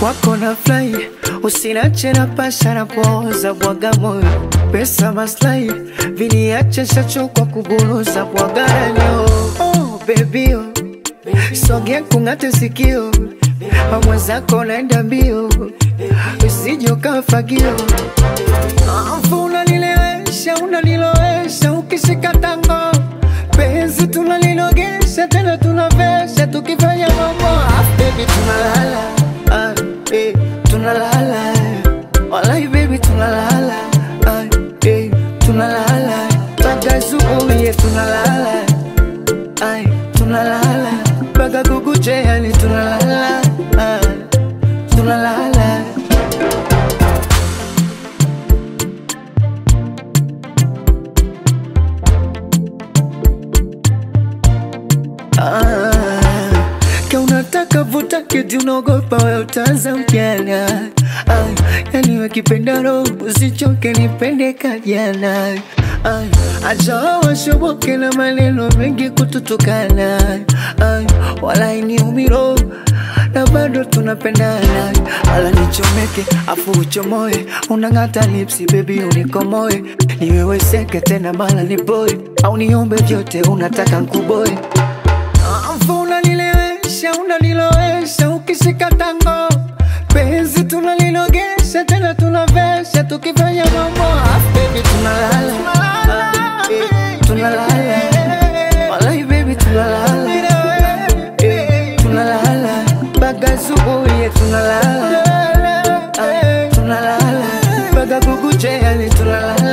kwako na fly usinache na pasha na poza bwaga moyo pesa maslahi viniache shacho kwa kuburuza bwagaranyo oh, baby oh. sogea kung'ate sikio amwezako naenda mbio usije ukafagio afu unanilewesha unanilowesha ukishika tango penzi tunalilogesha tena tunavesha tukifanya mambo ah, baby tunalala ah, eh, tunalala walai baby tunalala ah, eh, tunalala mpaka asubuhi tunalala ay, tunalala mpaka kukuche yani tunalala ah, tunalala Ah, ka unataka vuta kiti unaogopa we utaanza mjana ah, yani wakipenda roho usichoke nipende kajana ah, acha washoboke na maneno mengi kututukana ah, wala iniumiro na bado tunapendana wala nichomeke afu uchomoe unang'ata lipsi bebi unikomoe niweweseke tena mala niboe au niombe vyote unataka nkuboe Afu unanilewesha unanilowesha ukishika tango penzi tunalilogesha tena tunavesha tukifanya mambo ah, baby tunalala ah, eh, tunalala walai baby tunalala eh, tunalala mpaka asubuhi eh, tunalala ah, tunalala mpaka kukuche yani tunalala